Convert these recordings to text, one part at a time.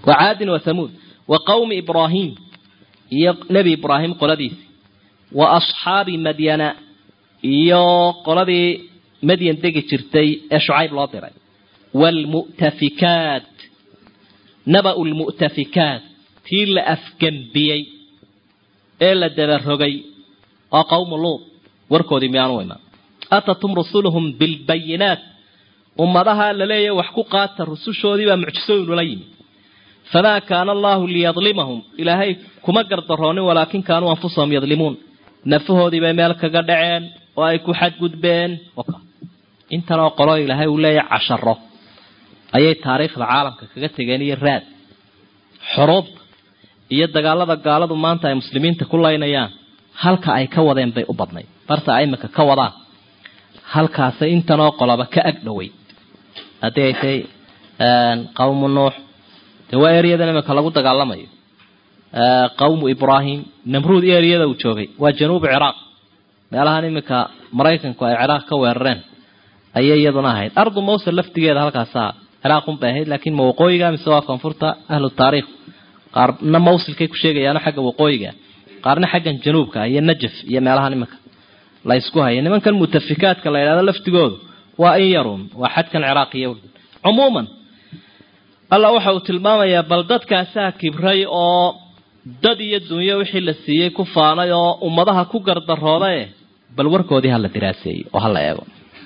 wa caadin wa hamuud wa qawmi ibraahim iyo nebi ibraahim qoladiisi wa asxaabi madyana iyo qoladii madyan degi jirtay ee shucayb loo diray waalmu'tafikaat naba'u lmu'tafikaat tii la afgembiyey ee la dabarogay waa qawmu luud warkoodii miyaanu imaan atatum rusuluhum bilbayinaat ummadaha la leeyahy wax ku qaata rusushoodii baa mucjisooyinula yimi famaa kaana allahu liyadlimahum ilaahay kuma gardaroonin walaakin kaanuu anfusahum yadlimuun nafahoodii bay meel kaga dhaceen oo ay ku xadgudbeen intanoo qolo ilaahay uu leeyahay casharo ayay taariikhda caalamka kaga tegeen iyo raad xuruubta iyo dagaalada gaaladu maanta ay muslimiinta ku laynayaan halka ay ka wadeen bay u badnayd barta ay imika ka wadaan halkaasay intanoo qoloba ka ag dhoway haddii ay tahay qawmu nuux dee waa eryadan imika lagu dagaalamayo qawmu ibraahim namruud eryada uu joogay waa januubu ciraaq meelahan iminka maraykanku ay ciraaq ka weerareen ayay iyaduna ahayd ardu mawsel laftigeeda halkaasaa ciraaqun bay ahayd laakiin ma waqooyiga mise waa koonfurta ahlu taariikh qaarna mawsilkay ku sheegayaano xagga waqooyiga qaarna xaggan januubka iyo najaf iyo meelahan iminka la ysku haya nimankan mutafikaadka la yidhahdo laftigoodu waa in yarun waa xadkan ciraaq iyo urdun cumuuman alla waxa uu tilmaamayaa bal dadkaasaa kibray oo dad iyo dunyo wixii la siiyey ku faanay oo ummadaha ku gardaroodae bal warkoodii hala diraaseeyo oo hala eego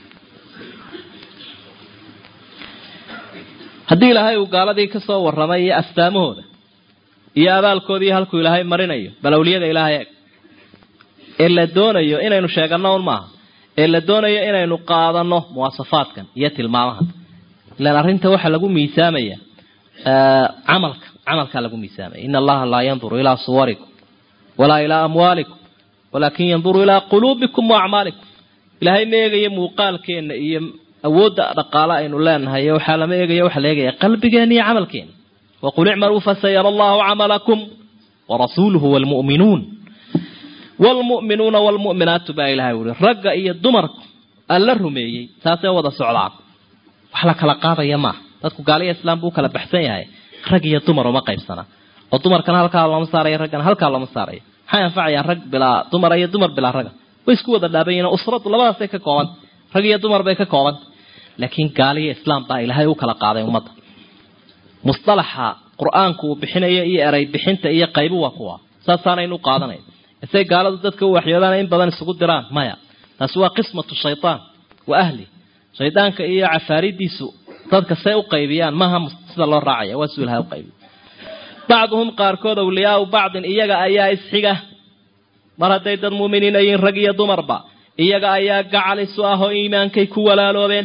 haddii ilaahay uu gaaladii ka soo warramay iyo astaamahooda iyo abaalkoodii halkuu ilaahay marinayo bal awliyada ilaahay eeg ee la doonayo inaynu sheeganno un maaha ee la doonayo inaynu qaadano muwaasafaadkan iyo tilmaamahan ilaan arrinta waxaa lagu miisaamaya camalka camalkaa lagu miisaamaya ina allaha laa yanduru ilaa suwarikum walaa ilaa amwaalikum walaakin yanduru ilaa quluubikum wa acmaalikum ilaahay ma eegayo muuqaalkeenna iyo awoodda dhaqaale aynu leenahay waxaa lama eegaya waxa la eegaya qalbigeena iyo camalkeena waqul icmaluu fasayara allahu camalakum warasuuluhu wlmu'minuun wlmu'minuuna wlmu'minaatu baa ilahay uri ragga iyo dumarku alla rumeeyey saasay wada socdaan wax la kala qaadaya maaha dadku gaaliya islaam buu kala baxsan yahay rag iyo dumar uma qaybsana oo dumarkana halkaa looma saaraya raggana halkaa looma saaraya maxay anfacayaan rag bilaa dumara iyo dumar bilaa raga way isku wada dhaaban yihin usradu labadaasay ka koobanta rag iyo dumar bay ka koobanta laakiin gaaliya islaam baa ilaahay u kala qaaday ummadda musalaxa qur-aanku uu bixinayo iyo eray bixinta iyo qaybu waa kuwa saasaanaynu u qaadanay isay gaaladu dadka u waxyoodaan in badan isugu diraan maya taasi waa qismatu shaytaan wa ahli shaydaanka iyo cafaaridiisu dadka say u qaybiyaan maaha sida loo raacaya waa suu ilahay u qaybiy bacduhum qaarkood awliyaau bacdin iyaga ayaa isxiga mar hadday dad muuminiina yihiin rag iyo dumarba iyaga ayaa gacalisu ah oo iimaankay ku walaaloobeen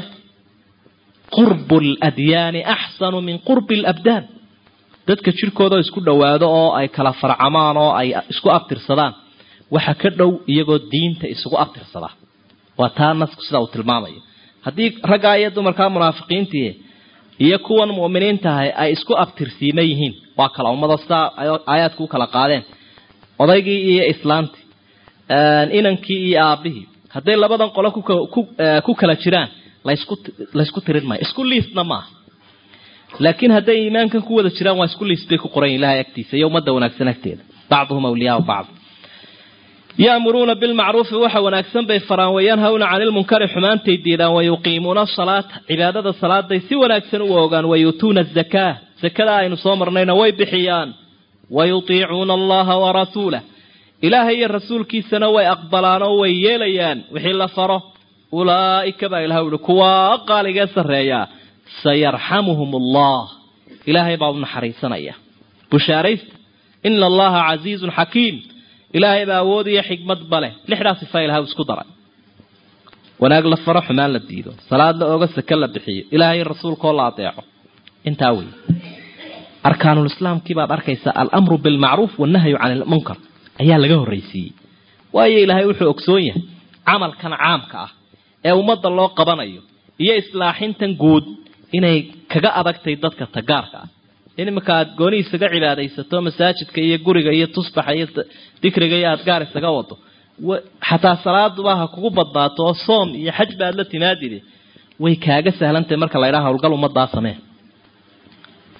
qurbu ladyaani axsanu min qurbi labdaan dadka jirkooda isku dhowaado oo ay kala farcamaan oo ay isku abtirsadaan waxa ka dhow iyagoo diinta isugu abtirsada waa taa nasku sida uu tilmaamayo haddii raggaa iyo dumarkaa munaafiqiintii iyo kuwan mu'miniintahay ay isku abtirsiima yihiin waa kala ummado sidaa aayaadku u kala qaadeen odaygii iyo islaantii inankii iyo aabihii hadday labadan qolo ku kala jiraan lasku laysku tirin maayo isku liistna maaha laakiin hadday iimaankan ku wada jiraan waa isku liist bay ku qoran ilahay agtiisa iyo ummadda wanaagsan agteeda bacduhum awliyaau bacd ya'muruuna bilmacruufi waxa wanaagsan bay faraan wayanhawna cani lmunkari xumaantay diidaan wayuqiimuuna asalaata cibaadada salaaday si wanaagsan u ogaan wayuutuuna azakaa sakada aynu soo marnayna way bixiyaan wayutiicuuna allaha warasuulah ilaahay iyo rasuulkiisana way aqbalaan oo way yeelayaan wixii la faro ulaa'ika baa ilahay uhi kuwaa qaaligee sarreeyaa sayarxamuhum allah ilaahay baa u naxariisanaya bushaaraysta ina allaha casiizun xakiim ilaahay baa awood iyo xikmad baleh lixdaa sifa ilahay u isku daray wanaag la faro xumaan la diido salaad la ogo sake la bixiyo ilaahay rasuulkaoo la adeeco intaa wey arkaanulislaamkii baad arkaysaa alamru bilmacruuf wannahyu cani lmunkar ayaa laga horraysiiyey waayo ilaahay wuxuu ogsoon yahay camalkan caamka ah ee ummadda loo qabanayo iyo islaaxintan guud inay kaga adagtay dadka tagaarka ah in iminka aada gooni isaga cibaadaysato masaajidka iyo guriga iyo tusbaxa iyo dikriga iyo aada gaar isaga wado xataa salaaduba ha kugu badnaato oo soom iyo xaj baad la timaadide way kaaga sahlantahay marka la ydhaha hawlgal ummadaa samee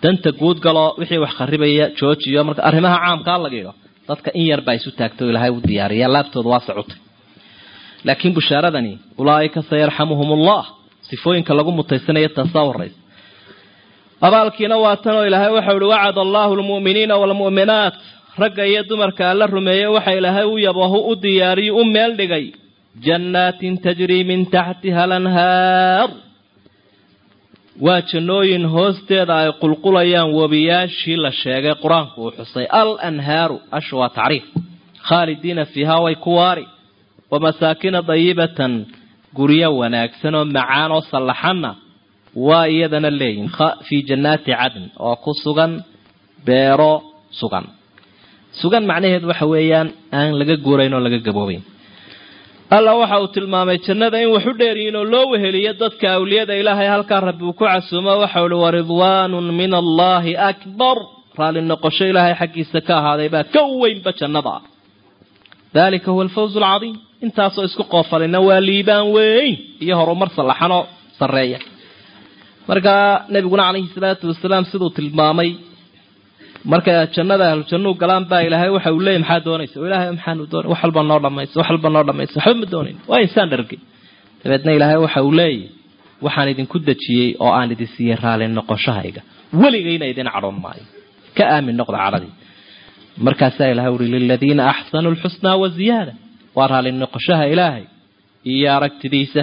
danta guud galo wixii wax kharibaya joojiyo marka arrimaha caamkaa laga yidho dadka in yar baa isu taagto ilaahay u diyaariya laabtooda waa socotay laakiin bushaaradani ulaaika sayarxamuhum ullah sifooyinka lagu mutaysanaya taasaa horaysa abaalkiina waa tan oo ilaahay waxau ihi wacada allahu lmu'miniina waalmu'minaat ragga iyo dumarka alla rumeeye waxa ilaahay u yabahu u diyaariyo u meel dhigay jannaatin tajrii min taxtiha alanhaar waa jannooyin hoosteeda ay qulqulayaan webiyaashii la sheegay qur-aanku uu xusay al anhaaru ashu waa tacriif khaalidiina fiihaa way ku waari wa masaakina dayibatan guryo wanaagsan oo macaan oo sallaxanna waa iyadana leeyihin fii jannaati cadn oo ku sugan beero sugan sugan macnaheedu waxa weeyaan aan laga guurayn oo laga gaboobayn alla waxa uu tilmaamay jannada in wax u dheeryihiin oo loo weheliyo dadka awliyada ilaahay halkaa rabbi uu ku casuumo waxau ihi waridwaanun min allaahi akbar raalli noqosho ilaahay xaggiisa ka ahaaday baa ka weynba jannada ah dalika huwa alfawz alcadiim intaasoo isku qoofalina waa liibaan weyn iyo horumar sallaxanoo sarreeya markaa nabiguna calayhi salaatu wasalaam siduu tilmaamay marka jannada ahlu jannuu galaan baa ilaahay waxa uu leeyay maxaa doonaysa oo ilaahay maxaanu doonay wax walba noo dhamaysa wax walba noo dhamaysa waxba ma doonayn waa insaan dhargay dabeedna ilaahay waxa uu leeyahy waxaan idinku dejiyey oo aan idin siiyey raali noqoshahayga weligayna idin cadhoon maayo ka aamin noqda cadhadii markaasaa ilahay uhi liladiina axsanuu lxusnaa wa ziyaada waa raali noqoshaha ilaahay iyo aragtidiisa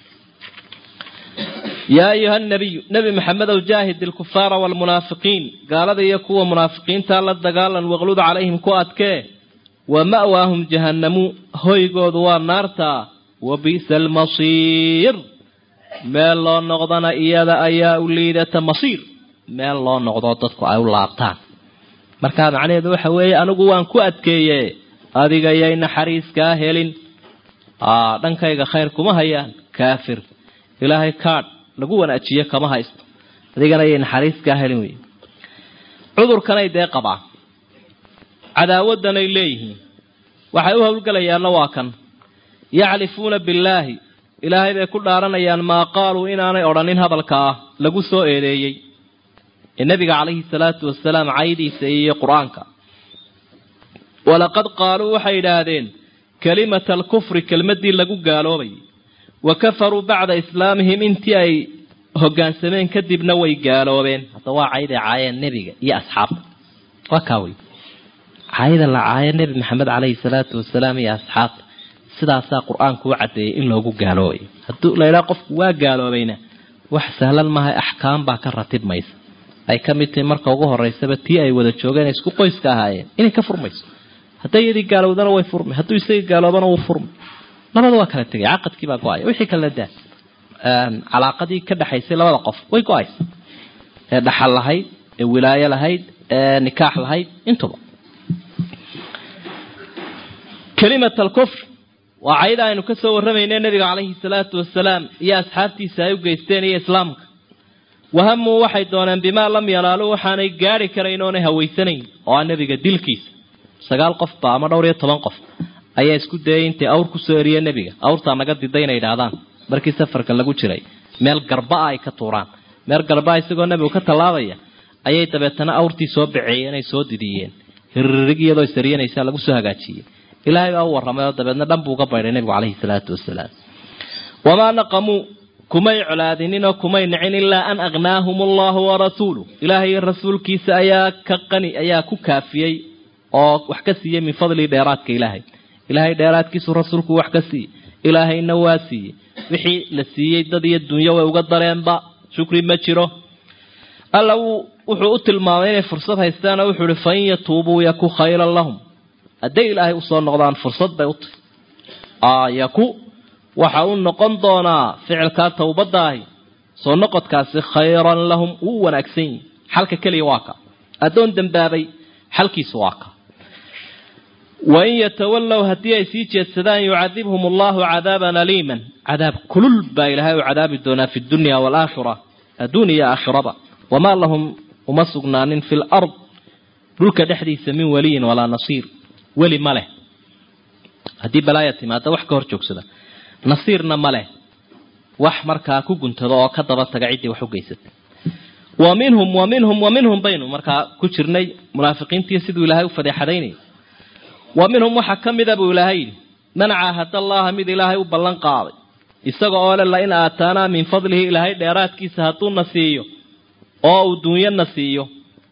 yaa ayuha nabiyu nebi maxamedow jaahid ilkufaara waalmunaafiqiin gaalada iyo kuwa munaafiqiinta la dagaalan waqlud calayhim ku adkee wa ma'waahum jahannamu hoygoodu waa naarta wa bi'sa almasiir meel loo noqdana iyada ayaa u liidata masiir meel loo noqdoo dadku ay u laabtaan markaa macnaheedu waxa weeye anigu waan ku adkeeye adiga yay naxariiskaa helin dhankayga khayr kuma hayaan kaafir ilaahay kaadh lagu wanaajiyo kama haysto adigana ayay naxariiskaa helin wey cudurkanay dee qabaan cadaawadanay leeyihiin waxay u howlgelayaanna waa kan yaclifuuna billaahi ilaahay bay ku dhaaranayaan maa qaaluu inaanay odhanin hadalka ah lagu soo eedeeyey ee nebiga calayhi salaatu wasalaam caydiisa iyo qur-aanka walaqad qaaluu waxay idhaahdeen kalimata alkufri kelmaddii lagu gaaloobayay wa kafaruu bacda islaamihim intii ay hoggaansameen kadibna way gaaloobeen hadda waa cayday caayeen nebiga iyo asxaabta waa kaa wey caayada la caayo nebi maxamed caleyhi salaatu wasalaam iyo asxaabta sidaasaa qur-aanku u caddeeyay in loogu gaaloobayo hadduu laydhaha qofku waa gaaloobayna wax sahlan maaha axkaam baa ka ratibmaysa ay ka mid tahay marka ugu horeysaba tii ay wada joogeen ay isku qoyska ahaayeen inay ka furmayso hadday iyadii gaalowdana way furmay hadduu isagii gaaloobana wuu furmay labada waa kala tegay caqadkii baa go-aya wixii kala daa calaaqadii ka dhexaysay labada qof way go-aysa ee dhaxal lahayd ee wilaayo lahayd ee nikaax lahayd intuba kalimat alkufr waa cayda aynu ka soo warramayne nabiga calayhi salaatu wasalaam iyo asxaabtiisa ay u geysteen iyo islaamka wahamuu waxay dooneen bimaa lam yanaaluu waxaanay gaari karayn oonay hawaysanayn oo ah nebiga dilkiisa sagaal qofba ama dhowr iyo toban qof ayaa isku dayay intay awr kusoo eriye nebiga awrtaa naga diday inay idhaahdaan markii safarka lagu jiray meel garba-a ay ka tuuraan meel garba-a isagoo nebigu ka tallaabaya ayay dabeetana awrtii soo baceeyeen ay soo didiyeen hirrig iyadoo isariyanaysaa lagu soo hagaajiyey ilaahay baa u warramay oo dabeedna dhan buu uga baydhay nebigu caleyhi salaatu wasalaam wamaa naqamuu kumay colaadinin oo kumay nicin ilaa an agnaahum allahu warasuuluh ilaahay rasuulkiisa ayaa ka qani ayaa ku kaafiyey oo wax ka siiyey min fadlii dheeraadka ilaahay ilaahay dheeraadkiisu rasuulku wax ka siiyey ilaahayna waa siiyey wixii la siiyey dad iyo dunyo way uga dareenba shukri ma jiro alla wuxuu u tilmaamay inay fursad haystaanoo wuxuu ihi fain yatuubuu yaku khayran lahum hadday ilaahay usoo noqdaan fursad bay u tahy yaku waxa uu noqon doonaa ficilkaa towbadaahi soo noqodkaasi khayran lahum wuu wanaagsan yihi xalka keliya waa ka addoon dembaabay xalkiisu waa ka wain yatawallow haddii ay sii jeedsadaan yucadibhum allahu cadaaban aliiman cadaab kulul baa ilaahay u cadaabi doonaa fi dunya waalaakhira adduun iyo aakhiraba wamaa lahum uma sugnaanin fi lard dhulka dhexdiisa min waliyin walaa nasiir weli ma leh haddii balaaya timaada wax ka hor joogsada nasiirna ma leh wax markaa ku guntado oo ka daba taga ciddii wax u geysatay wa minhum wa minhum wa minhum baynu markaa ku jirnay munaafiqiintii siduu ilaahay u fadeexadaynayay wa minhum waxaa ka mida buu ilaahay yidhi man caahada allaha mid ilaahay u ballan qaaday isaga oo le lain aataanaa min fadlihi ilaahay dheeraadkiisa hadduuna siiyo oo uu duunyana siiyo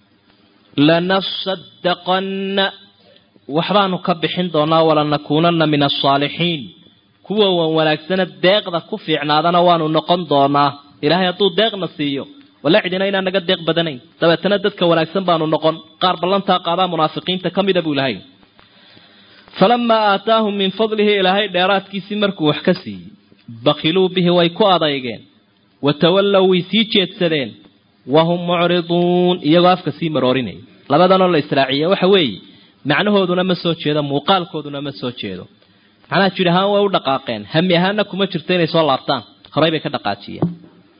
lanasadaqanna waxbaanu ka bixin doonaa walanakuunanna min asaalixiin kuwa wan wanaagsana deeqda ku fiicnaadana waanu noqon doonaa ilaahay hadduu deeqna siiyo wala cidina inaan naga deeq badanayn dabeetana dadka wanaagsan baanu noqon qaar ballantaa qaadaa munaafiqiinta ka mida buu ilahay falamaa aataahum min fadlihi ilaahay dheeraadkiisii markuu wax ka siiyey bakiluu bihi way ku adeygeen watawallow way sii jeedsadeen wahum mucriduun iyagoo afka sii maroorinaya labadanoo la israaciya waxa weeye macnahooduna ma soo jeedo muuqaalkooduna ma soo jeedo macnaha jir ahaan way u dhaqaaqeen hami ahaanna kuma jirto inay soo laabtaan horey bay ka dhaqaajiyeen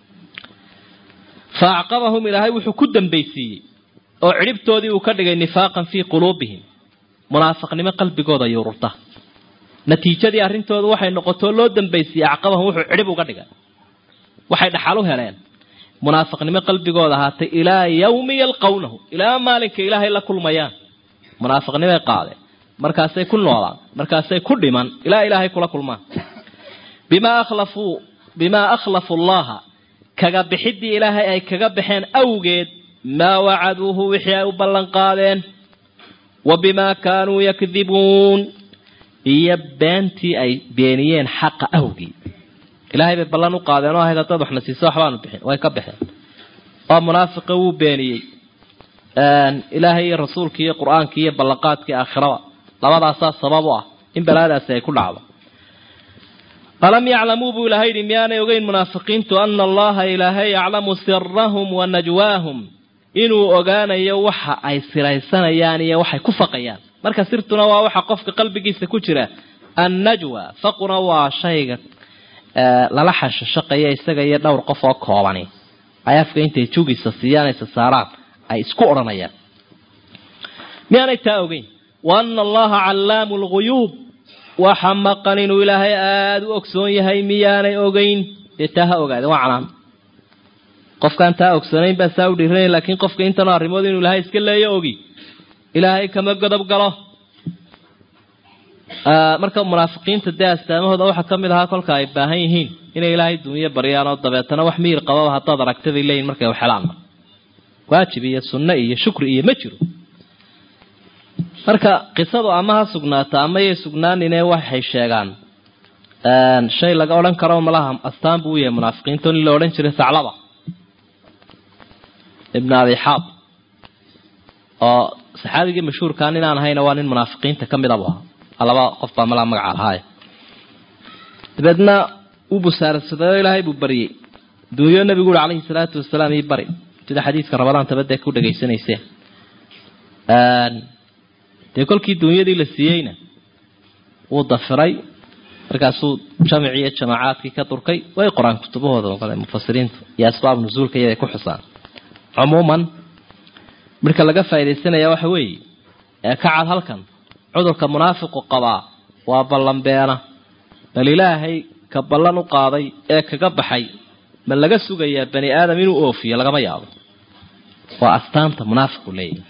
fa acqabahum ilaahay wuxuu ku dambaysiiyey oo cidhibtoodii uu ka dhigay nifaaqan fii quluubihim munaafiqnimo qalbigooda yururta natiijadii arrintooda waxay noqotoo loo dambaysiiyey acqabahum wuxuu cidhib uga dhigay waxay dhaxal u heleen munaafiqnimo qalbigooda ahaatay ilaa yawmi yalqawnahu ilaa maalinka ilaahay la kulmayaan munaafiqnimay qaadeen markaasay ku noolaan markaasay ku dhiman ilaa ilaahay kula kulmaan bimaa akhlafuu bimaa akhlafu llaha kaga bixidii ilaahay ay kaga baxeen awgeed maa wacaduuhu wixii ay u ballan qaadeen wa bimaa kaanuu yakdibuun iyo beentii ay beeniyeen xaqa awgii ilaahay bay ballan u qaadeen oo ahayd haddaad waxna siiso waxbaanu bixin way ka baxeen oo munaafiqa wuu beeniyey ilaahay iyo rasuulkii iyo qur-aankii iyo ballanqaadkii aakhirada labadaasaa sabab u ah in balaadaasi ay ku dhacdo alam yaclamuu buu ilaahay yidhi miyaanay ogeyn munaafiqiintu ana allaha ilaahay yaclamu sirahum wa najwaahum inuu ogaanayo waxa ay siraysanayaan iyo waxay ku faqayaan marka sirtuna waa waxa qofka qalbigiisa ku jira annajwa faquna waa shayga lala xashashaqaya isaga iyo dhowr qof oo koobani ay afka intay jugiisa siiyaanaysa saaraan ay isku odhanayaan miyaanay taa ogeyn wa ana allaha callaamu lguyuub waxa maqan inuu ilaahay aada u ogsoon yahay miyaanay ogeyn dee taa ha ogaadeen waa canaan qofkaan taa ogsoonayn baa saa u dhiiranaya laakiin qofka intanoo arrimood inuu ilaahay iska leeyo ogi ilaahay kama godob galo marka munaafiqiinta dee astaamahooda waxaa ka mid ahaa kolka ay baahan yihiin inay ilaahay duuniyo baryaan oo dabeetana wax miyir qababa haddaad aragtaday leeyihin markay waxhelaan waajib iyo sunno iyo shukri iyo ma jiro marka qisadu ama ha sugnaata ama yay sugnaanine waxay sheegaan shay laga odhan karo malaha astaan buu u yahay munaafiqiinta in la odhan jiray saclaba ibn abi xaab oo saxaabigii mashhuurkaa nin aan ahayna waa nin munaafiqiinta ka mid abu ahaa laba qof baa malaa magaca lahaay dabeedna uu busaarsadayoo ilaahay buu baryey duunyo nabigu uri calayhi salaatu wasalaam ii bari sida xadiiska rabadaan tabadee ku dhegaysanayseen dee kolkii duunyadii la siiyeyna wuu dafiray markaasuu jamicii iyo jamaacaadkii ka durkay way qoraan kutubahooda oo kale mufasiriintu iyo asbaab nusuulka iyaday ku xusaan cumuuman marka laga faaidaysanaya waxa weeye ee ka cad halkan cudurka munaafiqu qabaa waa ballanbeena bal ilaahay ka ballan u qaaday ee kaga baxay ma laga sugayaa bani aadam inuu oofiyo lagama yaabo waa astaanta munaafiqu leeyahy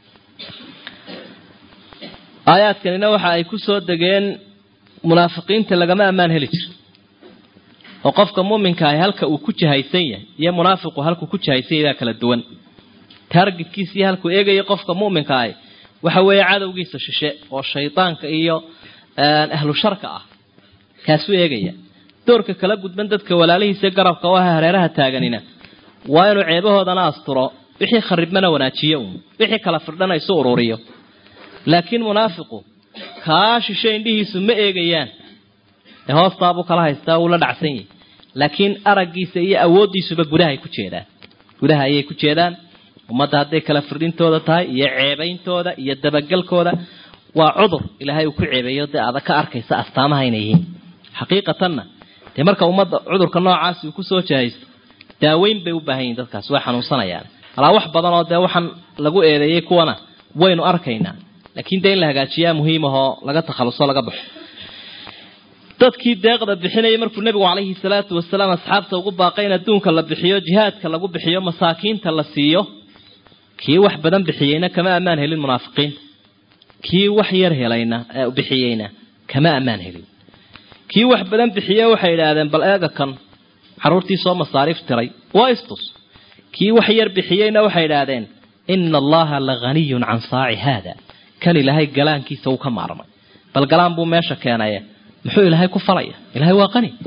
aayaadkanina waxa ay ku soo degeen munaafiqiinta lagama ammaan heli jiro oo qofka muminka ahi halka uu ku jahaysan yahay iyo munaafiqu halkuu ku jahaysan yahay baa kala duwan taargetkiisa iyo halkuu eegaya qofka muminka ahi waxa weeye cadowgiisa shishe oo shaydaanka iyo ahlu sharka ah kaasuu eegaya doorka kala gudban dadka walaalihiisa garabka oo ah hareeraha taaganina waa inuu ceebahoodana asturo wixii kharibmana wanaajiyo uun wixii kala firdhana isu ururiyo laakiin munaafiqu kaa shishe indhihiisu ma eegayaan ee hoostaabuu kala haystaa wuu la dhacsan yahay laakiin araggiisa iyo awooddiisuba gudahay ku jeedaan gudaha ayay ku jeedaan ummadda hadday kala firdhintooda tahay iyo ceebayntooda iyo dabagelkooda waa cudur ilaahay uu ku ceebeeyo dee aada ka arkaysa astaamaha inay yihiin xaqiiqatanna dee marka ummadda cudurka noocaasi uu kusoo jahaysto daaweyn bay u baahan yihin dadkaas way xanuunsanayaan alaa wax badan oo dee waxaan lagu eedeeyey kuwana waynu arkaynaa laakiin dee in la hagaajiyaa muhiimahoo laga takhaluso laga baxo dadkii deeqda bixinayay markuu nebigu calayhi salaatu wasalaam asxaabta ugu baaqay in adduunka la bixiyo jihaadka lagu bixiyo masaakiinta la siiyo kii wax badan bixiyeyna kama ammaan helin munaafiqiinta kii wax yar helayna bixiyeyna kama ammaan helin kii wax badan bixiye waxay idhaahdeen bal eega kan carruurtii soo masaariif tiray waa istus kii wax yar bixiyeyna waxay idhaahdeen ina allaha la haniyun can saaci haada kan ilaahay galaankiisa uu ka maarmay bal galaan buu meesha keenaye muxuu ilaahay ku falaya ilaahay waa qani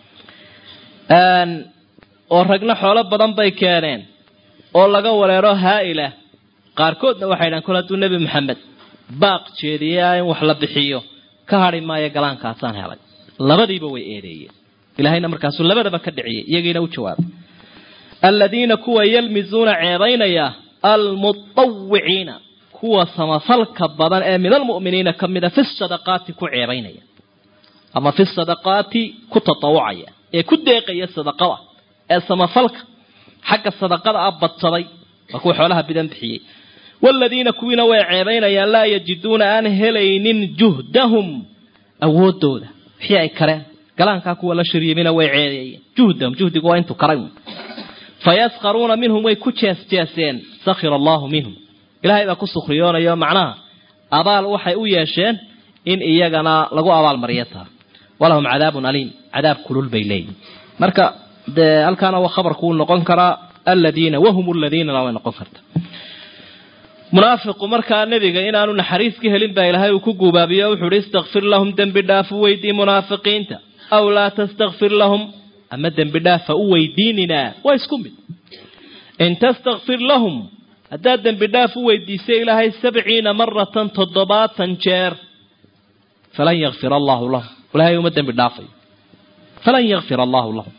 oo ragna xoolo badan bay keeneen oo laga wareero haa-ila qaarkoodna waxay dhahan kol hadduu nebi maxamed baaq jeediyaa in wax la bixiyo ka hadhi maayo galaankaasaan helay labadiiba way eedeeyeen ilahayna markaasuu labadaba ka dhiciyay iyagiina u jawaabay aladiina kuwa yalmizuuna ceebaynaya almutawiciina kuwa samafalka badan ee min almu'miniina ka mida fi sadaqaati ku ceebaynaya ama fi sadaqaati ku tatawucaya ee ku deeqaya sadaqada ee samafalka xagga sadaqada ah badsaday waa kuwa xoolaha bidan bixiyey waaladiina kuwiina way ceebaynayaan laa yajiduuna aan helaynin juhdahum awoodooda wixii ay kareen galaankaa kuwa la shariimina way ceedeeyeen juhdahum juhdigu waa intuu karay fayaskharuuna minhum way ku jeesjeeseen sakhira allahu minhum ilaahay baa ku sukriyoonayo macnaha abaal waxay u yeesheen in iyagana lagu abaalmariyo taa walahum cadaabun aliim cadaab kulul bay leeyihin marka dee halkaana waa khabarkuu noqon karaa aladiina wahum aladiinana way noqon karta munaafiqu markaa nebiga inaanu naxariis ka helin baa ilaahay uu ku guubaabiyo wuxuu uhi istakfir lahum dembi dhaaf u weydii munaafiqiinta aw laa tastakfir lahum ama dembi dhaafa u weydiininaa waa isku mid in tastakfir lahum haddaad dembi dhaaf u weydiisay ilaahay sabciina maratan toddobaatan jeer falan yakfir allahu lahum ilaahay uma dembi dhaafayo falan yakfir allahu lahum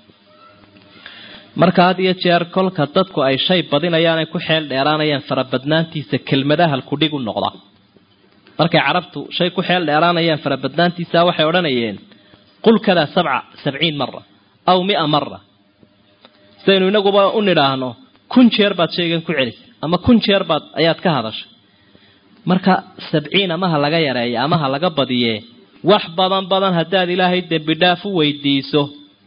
marka had iyo jeer kolka dadku ay shay badinayaan ay ku xeel dheeraanayaan farabadnaantiisa kelmadaha halkudhig u noqda markay carabtu shay ku xeel dheeraanayaan farabadnaantiisa waxay odhanayeen qul kadaa sabca sabciin mara aw mia mara sidaynu inaguba u nidhaahno kun jeer baad shaygan ku celisay ama kun jeer baad ayaad ka hadashay marka sabciin amaha laga yareeyo amaha laga badiyee wax badan badan haddaad ilaahay dembi dhaaf u weydiiso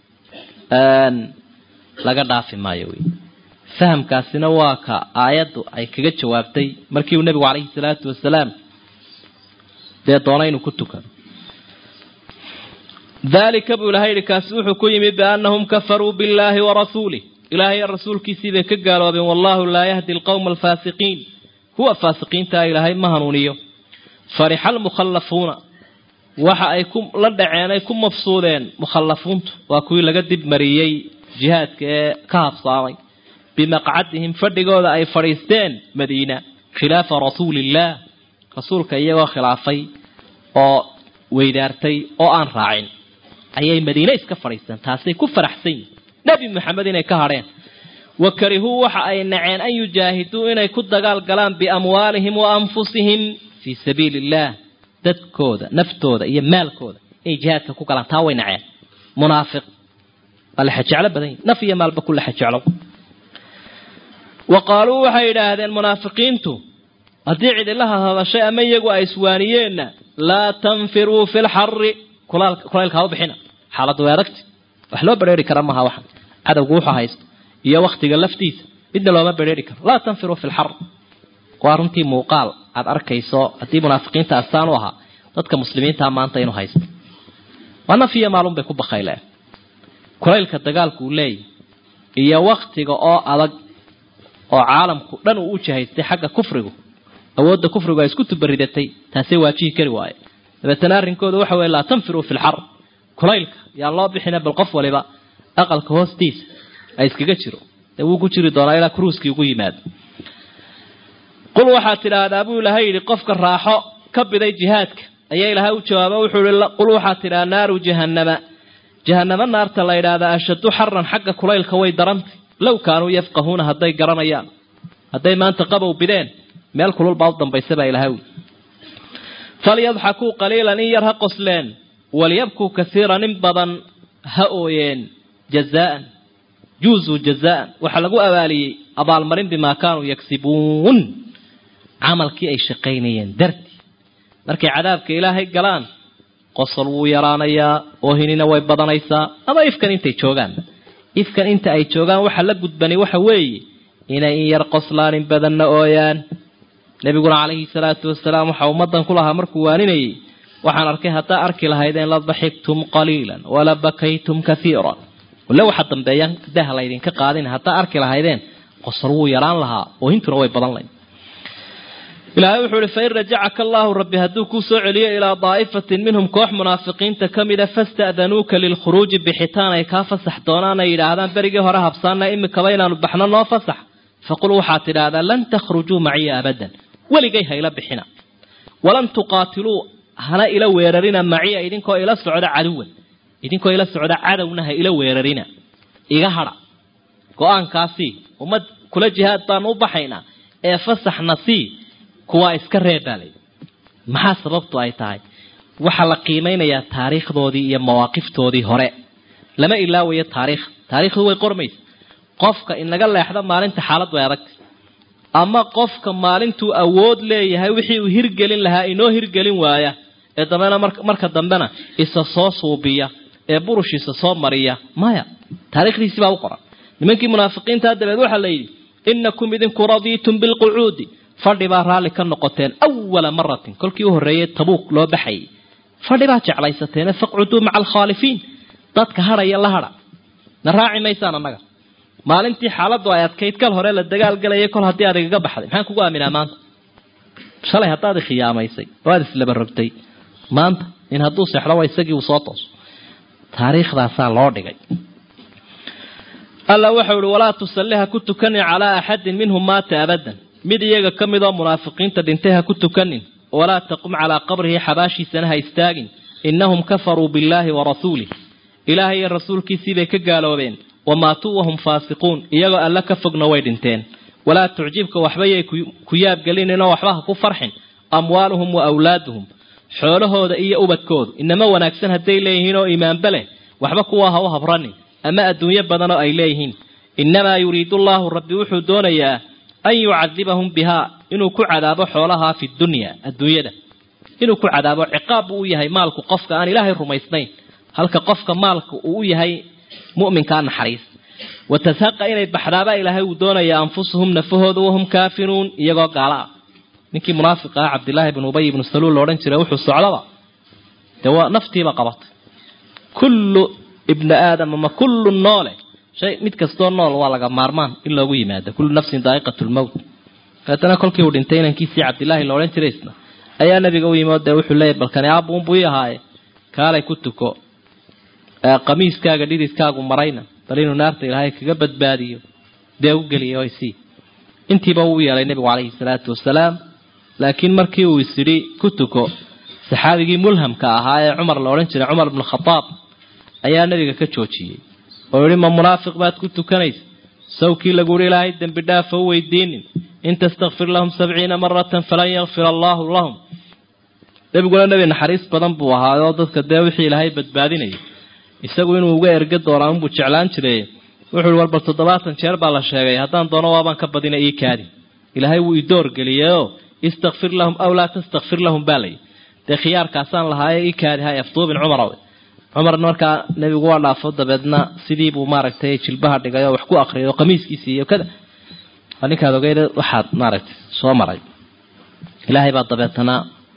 laga dhaafi maayo wey fahamkaasina waa ka aayaddu ay kaga jawaabtay markii uu nebigu calayhi salaatu wasalaam dee doona inuu ku tukado dalika buu ilahay yihi kaasi wuxuu ku yimi biannahum kafaruu billahi warasuulih ilaahay rasuulkiisii bay ka gaaloobeen wallahu laa yahdi alqowma alfaasiqiin kuwa faasiqiintaa ilaahay ma hanuuniyo farixa almukhallafuuna waxa ay ku la dhaceen ay ku mafsuudeen mukhallafuuntu waa kuwii laga dib mariyey jihaadka ee ka habsaamay bimaqcadihim fadhigooda ay fadhiisteen madiina khilaafa rasuuliillah rasuulka iyagoo khilaafay oo weydaartay oo aan raacin ayay madiine iska fadhiisteen taasay ku faraxsan yihin nebi maxamed inay ka hadheen wa karihuu waxa ay naceen an yujaahiduu inay ku dagaal galaan biamwaalihim wa anfusihim fii sabiili illaah dadkooda naftooda iyo maalkooda inay jihaadka ku galaan taa way naceen munaafiq waa laxajeclo badan yihi naf iyo maalba ku laxajeclo wa qaaluu waxay yidhaahdeen munaafiqiintu haddii cidilaha hadashay ama iyagu ay iswaaniyeenna laa tanfiruu fi lxari kulaylka ha u bixina xaaladdu way adagti wax loo bedheeri kara maaha waxan cadowgu wuxuu haysto iyo waktiga laftiisa midna looma bedheeri karo laa tanfiruu fi lxar waa runtii muuqaal aad arkayso haddii munaafiqiinta astaan u ahaa dadka muslimiintaa maanta inuu haysto waa naf iyo maalun bay ku bakayleen kulaylka dagaalku uu leeyahy iyo waktiga oo adag oo caalamku dhan uu u jahaystay xagga kufrigu awoodda kufrigu ay isku tubaridatay taasay waajihi kari waaye dabeetana arrinkooda waxa weye laa tanfiruu fi lxar kulaylka yaan loo bixina bal qof waliba aqalka hoostiisa ay iskaga jiro dee wuu ku jiri doonaa ilaa kruuskii ugu yimaado qul waxaad tidhaahdaa buu ilaahay yidhi qofka raaxo ka biday jihaadka ayaa ilaahay u jawaaba wuxuu ihi qul waxaad tidhaha naaru jahannama jahanamo naarta la yidhaahdaa ashaddu xaran xagga kulaylka way darantay low kaanuu yafqahuuna hadday garanayaan hadday maanta qabow bideen meel kulul baa u dambaysa baa ilahay wi falyadxakuu qaliilan in yar ha qosleen walyabkuu kasiiran in badan ha ooyeen jazaan juuzuu jazaan waxaa lagu abaaliyey abaalmarin bimaa kaanuu yagsibuun camalkii ay shaqaynayeen dartii markay cadaabka ilaahay galaan qosol wuu yaraanayaa oohinina way badanaysaa ama ifkan intay joogaan ifkan inta ay joogaan waxa la gudbani waxa weeye inay in yar qoslaanin badanna ooyaan nebiguna calayhi salaatu wasalaam waxa ummadan ku lahaa markuu waaninayay waxaan arkay haddaa arki lahaydeen la daxigtum qaliilan wala bakaytum kathiira wale waxa dambeeyaan dah laydinka qaadin haddaa arki lahaydeen qosol wuu yaraan lahaa oohintuna way badan layd ilaahay wuxuu ihi fain rajacaka allaahu rabbi hadduu kuu soo celiyo ilaa daa'ifatin minhum koox munaafiqiinta ka mida fasta'danuuka lilkhuruuji bixitaan ay kaa fasax doonaan ay yidhaahdaan berigii hore habsaana imikaba inaanu baxno noo fasax faqul waxaad tidhaahdaa lan takhrujuu maciya abadan weligay hayla bixina walan tuqaatiluu hana ila weerarina maciya idinkoo ila socda caduwan idinkoo ila socda cadowna ha ila weerarina iga hadha go-aankaasii ummad kula jihaad baanu u baxaynaa ee fasaxna sii kuwaa iska reebaalay maxaa sababtu ay tahay waxaa la qiimeynayaa taariikhdoodii iyo mawaaqiftoodii hore lama ilaawayo taariikh taariikhdu way qormaysa qofka inaga leexda maalinta xaalad way adagtay ama qofka maalintuu awood leeyahay wixii uu hirgelin lahaa inoo hirgelin waaya ee dambena marka dambena isa soo suubiya ee burushiisa soo mariya maya taarikhdiisii baa u qoran nimankii munaafiqiintaa dabeed waxaa la yidhi inakum idinku radiitum bilqucuudi fadhi baa raalli ka noqoteen awala maratin kolkii u horreeyay tabuuk loo baxayay fadhi baa jeclaysateene faqcuduu maca alkhaalifiin dadka hadhaya la hadha na raaci maysaan annaga maalintii xaaladdu ay adkayd kal hore la dagaalgalayay kol haddii aad igaga baxday maxaan kugu aaminaa maanta shalay haddaad ikhiyaamaysay waad islaba rogtay maanta in hadduu seexdo waa isagii uu soo tooso taariikhdaasaa loo dhigay alla waxau ihi walaa tusalli ha ku tukanin calaa axadin minhum maata abadan mid iyaga ka mid oo munaafiqiinta dhintay ha ku tukanin walaa taqum calaa qabrihi xabaashiisana ha istaagin innahum kafaruu billaahi wa rasuulih ilaahay iyo rasuulkiisii bay ka gaaloobeen wamaatuu wahum faasiquun iyagoo alle ka fogna way dhinteen walaa tucjibka waxbayay ku yaabgelininoo waxba ha ku farxin amwaaluhum wa awlaaduhum xoolahooda iyo ubadkoodu inama wanaagsan hadday leeyihiin oo iimaanba leh waxba kuwa ha u habranin ama adduunyo badanoo ay leeyihiin innamaa yuriidu allaahu rabbi wuxuu doonayaa an yucadibahum bihaa inuu ku cadaabo xoolahaa fi dunya adduunyada inuu ku cadaabo ciqaab buu u yahay maalku qofka aan ilaahay rumaysnayn halka qofka maalka uu u yahay mu'minkaa naxariis watazhaqa inay baxdaaba ilaahay uu doonayaa anfusuhum nafahooda wahum kaafiruun iyagoo gaala ah ninkii munaafiq ah cabdillaahi bn ubay ibnu saluul loodhan jiray wuxuu socdaba dee waa naftiiba qabatay kullu ibni aadam ama kullu noole shay mid kastoo nool waa laga maarmaan in loogu yimaado kullu nafsin daa'iqat lmowt dabeetana kolkii uu dhintay inankiisii cabdillaahi loodhan jiray isna ayaa nabiga u yimi oo dee wuxuu leeyahy balkani aabuunbuu ii ahaaye kaalay ku tuko qamiiskaaga dhididkaagu marayna bal inuu naarta ilaahay kaga badbaadiyo dee u geliya o isii intiiba uu yeelay nebigu calayhi salaatu wasalaam laakiin markii uu isidhi ku tuko saxaabigii mulhamka ahaa ee cumar la odhan jiray cumar bnu khadaab ayaa nabiga ka joojiyey oo yihi ma munaafiq baad ku tukanaysa sawkii lagu yihi ilaahay dembi dhaafa u weydiinin in tastakfir lahum sabciina maratan falan yakfir allaahu lahum nebiguna nebi naxariis badan buu ahaa oo dadka dee wixii ilaahay badbaadinayay isagu inuu uga erga doonaa unbuu jeclaan jiray wuxuu i war bal toddobaatan jeer baa la sheegay haddaan doono waabaan ka badina ii kaadi ilaahay wuu idoor geliyeyoo istakfir lahum aw laa tastakfir lahum baa layi dee khiyaarkaasaan lahaaye ii kaadi ha afduubin cumaraw cumarna markaa nebigu waa dhaafo dabeedna sidii buu maaragtay jilbaha dhigay oo wax ku akriyay oo qamiiskiisii iyo kada waa ninkaad ogeyd waxaad maaragtay soo maray ilaahay baa dabeetana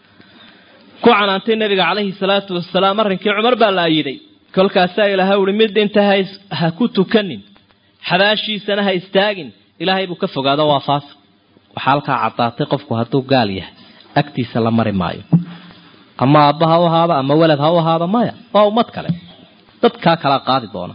ku canaantay nabiga calayhi salaatu wasalaam arrinkii cumar baa la ayiday kolkaasaa ilaahay uhi mid dhinta ha ku tukanin xabaashiisana ha istaagin ilaahay buu ka fogaado waa faasiq waxaa halkaa caddaatay qofku hadduu gaal yahay agtiisa la mari maayo ama aabba ha u ahaado ama welad ha u ahaado maya waa ummad kale dadkaa kala qaadi doona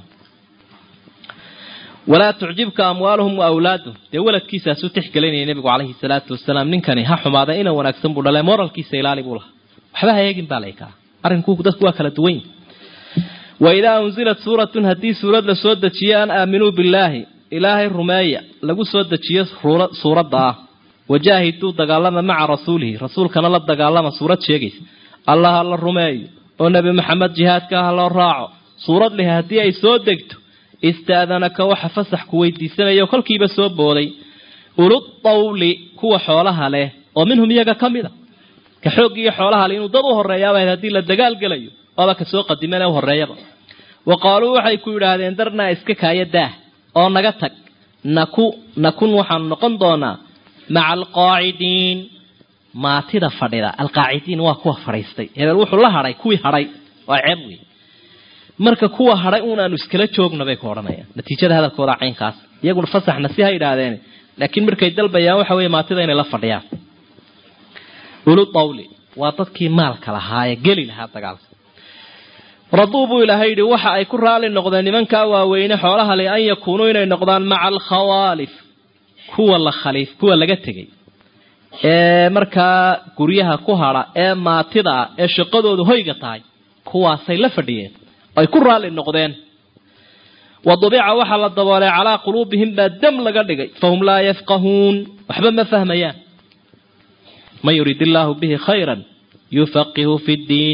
walaa tucjibka amwaaluhum wa awlaaduhum dee weladkiisaasuu tixgelinaya nebigu calayhi salaatu wasalaam ninkani ha xumaada ina wanaagsan buu dhale moralkiisa ilaali buu lahaa waxba ha eegin baa laykaa arrinku dadku waa kala duwan yihi waidaa unzilat suuratun haddii suurad la soo dejiyo an aaminuu billaahi ilaahay rumeeya lagu soo dejiyo suuradda ah wajaahiduu dagaalama maca rasuulihi rasuulkana la dagaalama suurad sheegaysa allah ha la rumeeyo oo nebi maxamed jihaadka ha loo raaco suurad leh haddii ay soo degto istaadanaka waxa fasax ku weydiisanayo kolkiiba soo booday uludawli kuwa xoolaha leh oo minhum iyaga ka mid a ka xooggi iyo xoolaha le inuu dad u horreeyaaba haddii la dagaal gelayo waaba kasoo qadiman ee u horreeyaba wa qaaluu waxay ku yidhaahdeen darnaa iska kaaya daah oo naga tag naku nakun waxaanu noqon doonaa maca alqaacidiin maatida fadhida alqaacidiin waa kuwa fadhiistay hebel wuxuu la hadhay kuwii hadhay waa ceeb wey marka kuwa hadhay uun aanu iskala joogno bay ku odhanayaan natiijada hadalkooda caynkaas iyaguna fasaxna si ha yidhaahdeen laakiin markay dalbayaan waxa weeye maatida inay la fadhiyaan ulu dawli waa dadkii maalka lahaa ee geli lahaa dagaalka raduu buu ilaahay yidhi waxa ay ku raali noqdeen nimankaa waaweyne xoolaha le an yakuunuu inay noqdaan maca alkhawaalif kuwa la khaliif kuwa laga tegay ee markaa guryaha ku hadha ee maatida ah ee shaqadoodu hoyga tahay kuwaasay la fadhiyeen ay ku raali noqdeen wa dubica waxaa la daboolay calaa quluubihim baa dam laga dhigay fahum laa yafqahuun waxba ma fahmayaan man yurid illaahu bihi khayra yufaqihu fi ddiin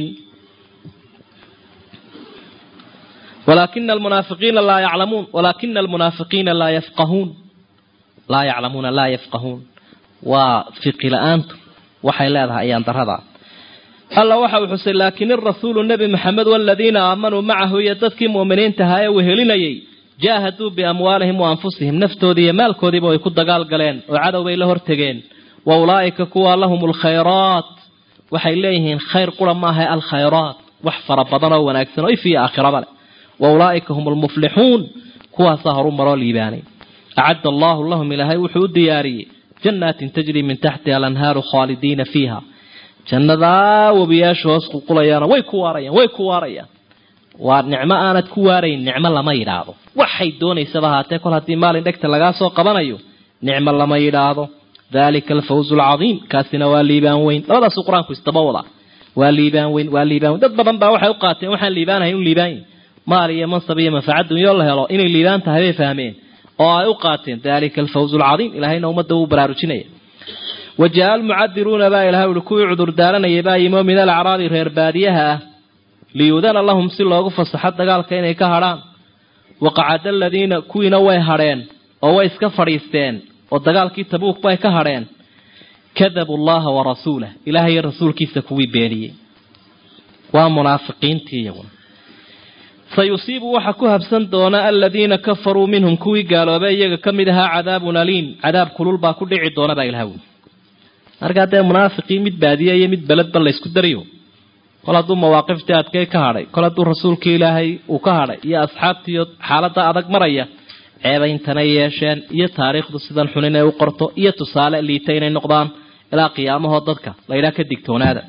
walaakina almunaafiqiina laa yaclamuun walaakina almunaafiqiina laa yafqahuun laa yaclamuuna laa yafqahuun waa fiqi la-aantu waxay leedahay ayaan daradaa alla waxa uu xusay laakin irasuulu nebi maxamed waladiina aamanuu macahu iyo dadkii mu'miniintahaa ee wehelinayay jaahaduu biamwaalihim wa anfusihim naftoodii iyo maalkoodiiba way ku dagaal galeen oo cadow bay la hortegeen wa ulaa'ika kuwa lahum alkhayraat waxay leeyihiin khayr qura maaha alkhayraat wax fara badan oo wanaagsan oo ifiyo aakhiraba leh wa ulaa'ika hum almuflixuun kuwaasaa horu maroo liibaanay acadda allahu lahum ilaahay wuxuu u diyaariyey jannaatin tajrii min taxtiha alanhaaru khaalidiina fiiha jannadaa webiyaasha hoos qulqulayaana way ku waarayaan way ku waarayaan waa nicmo aanad ku waarayn nicmo lama yidhaahdo waxay doonaysaba haatee kol haddii maalin dhegta lagaa soo qabanayo nicmo lama yidhaahdo dalika alfawzu alcadiim kaasina waa liibaan weyn labadaasuu qur-aanku isdaba wada waa liibaan weyn waa liibaan weyn dad badan baa waxay u qaateen waxaan liibaanahay inu liibaan yahy maal iyo mansab iyo manfacad dunyo la helo inay liibaan tahay bay fahmeen oo ay u qaateen dalika alfawzu alcadiim ilahayna ummadda wuu baraarujinaya wajaa almucadiruuna baa ilahay uhi kuwii cudur daaranayay baa yimo min alacraabi reer baadiyaha ah liyudana lahum si loogu fasaxo dagaalka inay ka hadhaan waqacada aladiina kuwiina way hadheen oo way iska fadhiisteen oo dagaalkii tabuuk bay ka hadheen kadabu llaha wa rasuulah ilahay iyo rasuulkiisa kuwii beeniyey waa munaafiqiintii iyaguna sayusiibu waxa ku habsan doona aladiina kafaruu minhum kuwii gaaloobay iyaga ka mid ahaa cadaabun aliim cadaab kulul baa ku dhici doona baa ilaha wi markaa dee munaafiqii mid baadiya iyo mid beledba laysku dariyo kol hadduu mawaaqiftii adkay ka hadhay kol hadduu rasuulkii ilaahay uu ka hadhay iyo asxaabtiiyo xaaladda adag maraya ceebayntanay yeesheen iyo taariikhdu sidan xun inay u qorto iyo tusaale liita inay noqdaan ilaa qiyaamahoo dadka laydhaa ka digtoonaada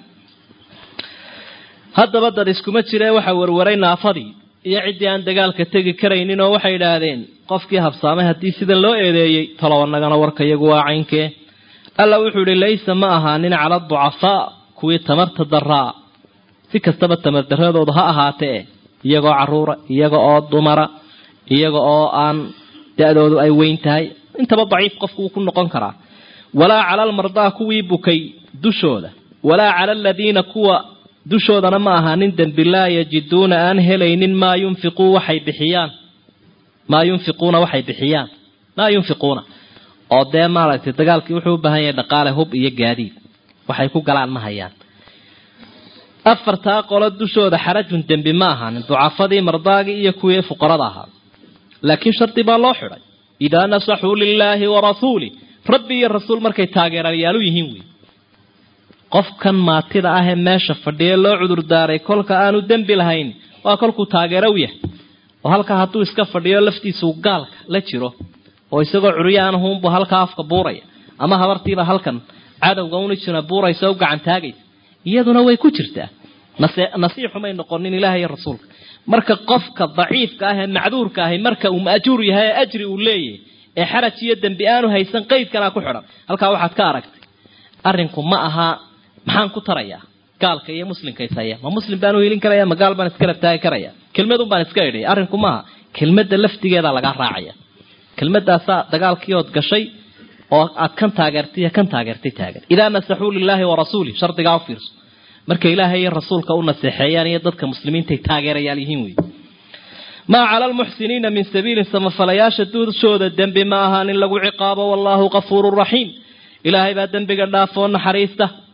haddaba dad iskuma jiree waxa warwaray naafadii iyo ciddii aan dagaalka tegi karaynin oo waxay idhaahdeen qofkii habsaamay haddii sidan loo eedeeyey talow annagana warka iyagu waa caynkee alla wuxuu idhi laysa ma ahaanin cala ducafaa kuwii tamarta daraa si kastaba tamardaradoodu ha ahaatee iyagoo caruura iyaga oo dumara iyaga oo aan da-doodu ay weyn tahay intaba daciif qofku wuu ku noqon karaa walaa cala almardaa kuwii bukay dushooda walaa cala aladiina kuwa dushoodana ma ahaanin dembi laa yajiduuna aan helaynin maa yunfiquu waxay bixiyaan maa yunfiquuna waxay bixiyaan maa yunfiquuna oo dee maaragtay dagaalkii wuxuu u baahan yahay dhaqaale hub iyo gaadiid waxay ku galaan ma hayaan afartaa qolo dushooda xarajun dembi ma ahaanin ducafadii mardaagii iyo kuwii fuqarada ahaa laakiin shardi baa loo xidhay idaa nasaxuu lilaahi wa rasuulih rabbi iyo rasuul markay taageerayaalu yihiin wey qofkan maatida ah ee meesha fadhiya loo cudur daaray kolka aanu dembi lahayn waa kolkuu taageero u yahay oo halkaa hadduu iska fadhiyo laftiisuu gaalka la jiro oo isagoo curyaanahuunbu halkaa afka buuraya ama habartiiba halkan cadowga una jira buuraysa u gacan taagaysa iyaduna way ku jirtaa nasiixumay noqonin ilaah iyo rasuulka marka qofka daciifka ah ee macduurka ahi marka uu maajuur yahay ee ajri uu leeyahay ee xaraj iyo dembi aanu haysan qaydkanaa ku xidhan halkaa waxaad ka aragtay arrinku ma aha maxaan ku tarayaa gaalka iyo muslimka ishaya ma muslim baan u helin karaya ma gaal baan iska rabtaagi karaya kelmadun baan iska idhay arrinku maaha kelmadda laftigeeda lagaa raacaya kelmadaasaa dagaalkii ood gashay oo aad kan taageertay iyo kan taageertay taagan idaa nasaxuu lilaahi wa rasuulih shardigaa u fiirso marka ilaahay iyo rasuulka u naseexeeyaan iyo dadka muslimiintaay taageerayaal yihiin wey maa cala almuxsiniina min sabiilin samafalayaasha duushooda dembi ma ahaan in lagu ciqaabo wallaahu kafuurun raxiim ilaahay baa dembiga dhaafoo naxariista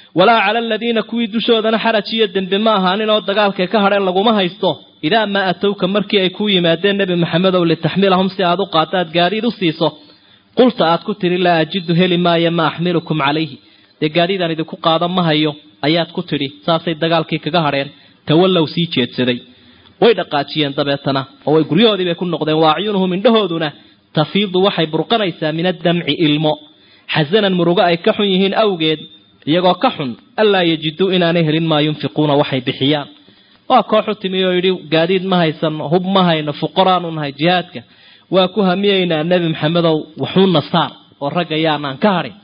walaa cala aladiina kuwii dushoodana xaraj iyo dembi ma ahaanin oo dagaalkay ka hadheen laguma haysto idaa maa atowka markii ay ku yimaadeen nebi maxamedow litaxmilahum si aad u qaado aad gaadiid u siiso qulta aad ku tidhi laa ajidu heli maayo ma axmilukum calayhi dee gaadiidaan idinku qaado ma hayo ayaad ku tidhi saasay dagaalkii kaga hadheen tawallow sii jeedsaday way dhaqaajiyeen dabeetana oo way guryahoodii bay ku noqdeen wa acyunuhum indhahooduna tafiidu waxay burqanaysaa min addamci ilmo xasanan murugo ay ka xun yihiin awgeed iyagoo ka xun allaa yajiduu inaanay helin maa yunfiquuna waxay bixiyaan waa kooxu timi oo yidhi gaadiid ma haysano hub ma hayno fuqaraanu nahay jihaadka waa ku hamiyeynaa nebi maxamedow waxuuna saar oo ragga yaanaan ka hadhin